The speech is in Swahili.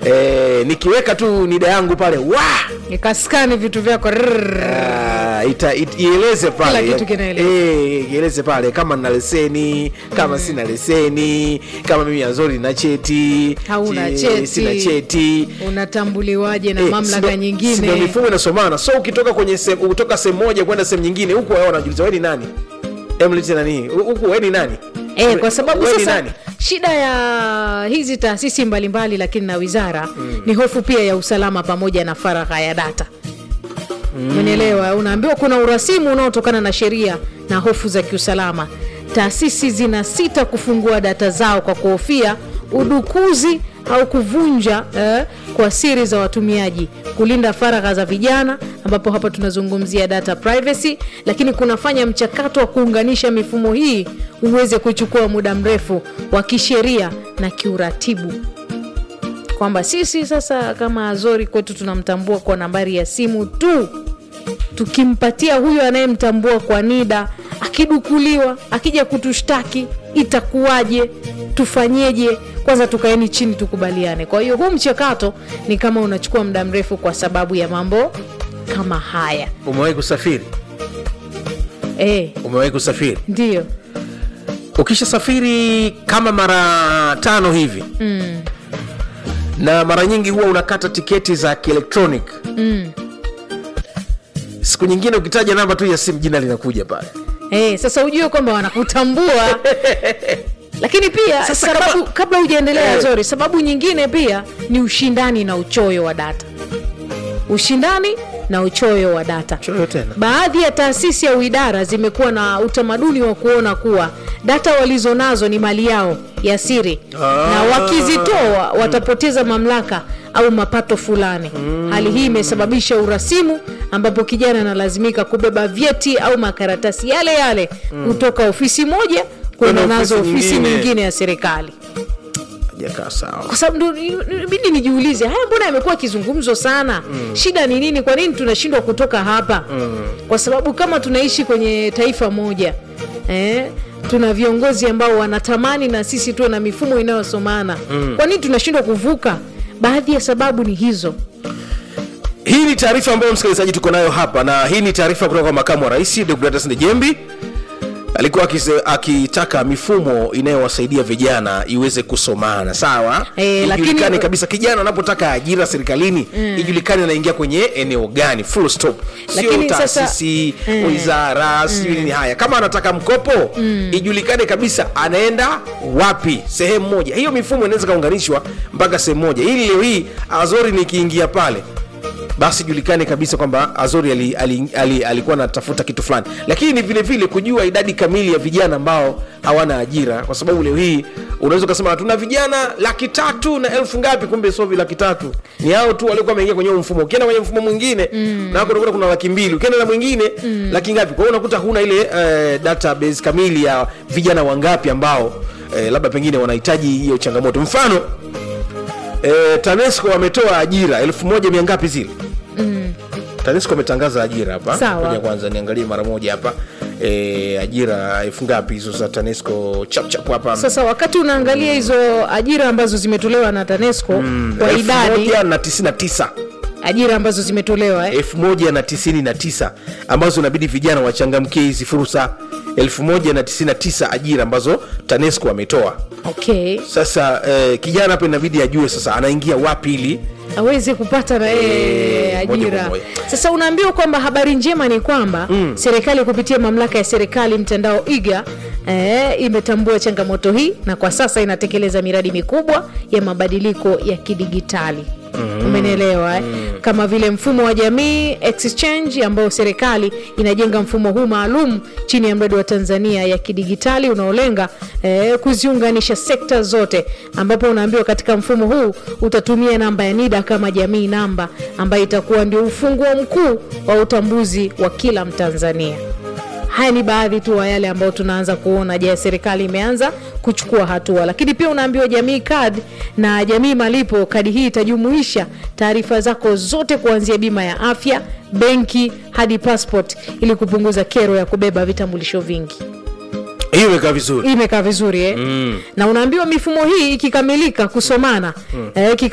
eh, nikiweka tu nida yangu pale wa ikaskani vitu vyako rrrr. Ah, ita, it, ieleze pale Kila kitu kinaeleza. Eh, ieleze pale kama nina leseni kama sina leseni kama mimi azori na cheti Hauna che- cheti. sina cheti unatambuliwaje na Eh, mamlaka sindo- sindo nyingine mifumo inasomana so ukitoka kwenye se, kutoka sehemu moja kwenda sehemu nyingine huku wao wanajuliza wewe ni nani emlete nani huku wewe ni nani E, kwa sababu Wewe ni sasa nani? shida ya hizi taasisi mbalimbali lakini na wizara mm. ni hofu pia ya usalama pamoja na faragha ya data umenielewa unaambiwa kuna urasimu unaotokana na sheria na hofu za kiusalama taasisi zina sita kufungua data zao kwa kuhofia udukuzi au kuvunja eh, kwa siri za watumiaji kulinda faragha za vijana ambapo hapa tunazungumzia data privacy lakini kunafanya mchakato wa kuunganisha mifumo hii uweze kuchukua muda mrefu wa kisheria na kiuratibu kwamba sisi sasa kama azori kwetu tunamtambua kwa nambari ya simu tu tukimpatia huyo anayemtambua kwa nida akidukuliwa akija kutushtaki itakuwaje tufanyeje kwanza tukaeni chini tukubaliane kwa hiyo huu mchakato ni kama unachukua muda mrefu kwa sababu ya mambo kama haya umewahi kusafiri e, umewahi kusafiri ndiyo ukishasafiri kama mara tano hivi mm, na mara nyingi huwa unakata tiketi za kielektronic mm. siku nyingine ukitaja namba tu ya simu jina linakuja pale Eh, sasa ujue kwamba wanakutambua lakini pia Sasa sababu kama- kabla hujaendelea Eh. zori sababu nyingine pia ni ushindani na uchoyo wa data ushindani na uchoyo wa data choyo tena baadhi ya taasisi au idara zimekuwa na utamaduni wa kuona kuwa data walizonazo ni mali yao ya siri Ah. na wakizitoa watapoteza mamlaka au mapato fulani hali hii imesababisha urasimu ambapo kijana analazimika kubeba vyeti au makaratasi yale yale kutoka ofisi moja kwenda Kwenda nazo ofisi ofisi nyingine. nyingine ya serikali hajakaa sawa kwa sababu ndo- inabidi nijiulize haya mbona yamekuwa kizungumzo sana mm. shida ni nini kwa nini tunashindwa kutoka hapa mm. kwa sababu kama tunaishi kwenye taifa moja eh, tuna viongozi ambao wanatamani na sisi tuwe na mifumo inayosomana mm. kwa nini tunashindwa kuvuka baadhi ya sababu ni hizo hii ni taarifa ambayo msikilizaji tuko nayo hapa na hii ni taarifa kutoka kwa makamu wa rais deogratas ndejembi alikuwa akise- akitaka mifumo inayowasaidia vijana iweze kusomana sawa Eh, lakini- ijulikane kabisa kijana anapotaka ajira serikalini ijulikane anaingia kwenye eneo gani full stop sio Lakini sasa- taasisi Mm. wizara sijui nini haya kama anataka mkopo ijulikane kabisa anaenda wapi sehemu moja hiyo mifumo inaweza kaunganishwa mpaka sehemu moja ili leo hii azori nikiingia pale basi julikane kabisa kwamba azori ali, ali, ali, alikuwa anatafuta kitu fulani lakini vile vile kujua idadi kamili ya vijana ambao hawana ajira kwa sababu leo hii unaweza ukasema tuna vijana laki tatu na elfu ngapi kumbe sovi laki tatu ni hao tu waliokuwa wameingia kwenye huo mfumo ukienda kwenye mfumo mwingine mm. nako unakuta kuna laki mbili ukienda na mwingine mm. laki ngapi kwa hiyo unakuta huna ile uh, database kamili ya vijana wangapi ambao eh, labda pengine wanahitaji hiyo changamoto mfano eh, tanesco wametoa ajira elfu moja mia ngapi zile tanesco ametangaza ajira hapa Sawa. Ngoja kwanza niangalie mara moja hapa e, ajira elfu ngapi hizo za tanesco chapchap hapa sasa wakati unaangalia hizo ajira ambazo zimetolewa na tanesco kwa elfu idadi moja na tisini na tisa ajira ambazo zimetolewa eh? elfu moja na tisini na tisa ambazo inabidi vijana wachangamkie hizi fursa elfu moja na tisini na tisa ajira ambazo tanesco ametoa okay sasa eh, kijana hapa inabidi ajue sasa anaingia wapi ili aweze kupata na yeye Eh, moja ajira kwa moja. sasa unaambiwa kwamba habari njema ni kwamba mm. serikali kupitia mamlaka ya serikali mtandao iga eh, imetambua changamoto hii na kwa sasa inatekeleza miradi mikubwa ya mabadiliko ya kidigitali mm. umenielewa eh? mm. kama vile mfumo wa jamii exchange ambao serikali inajenga mfumo huu maalum chini ya mradi wa tanzania ya kidigitali unaolenga eh, kuziunganisha sekta zote ambapo unaambiwa katika mfumo huu utatumia namba ya nida kama jamii namba ambayo itakuwa ndio ufunguo mkuu wa utambuzi wa kila mtanzania haya ni baadhi tu wa yale ambayo tunaanza kuona je serikali imeanza kuchukua hatua lakini pia unaambiwa jamii kad na jamii malipo kadi hii itajumuisha taarifa zako zote kuanzia bima ya afya benki hadi passport ili kupunguza kero ya kubeba vitambulisho vingi hiyo imekaa vizuri imekaa vizuri eh? mm. na unaambiwa mifumo hii ikikamilika kusomana mm. eh,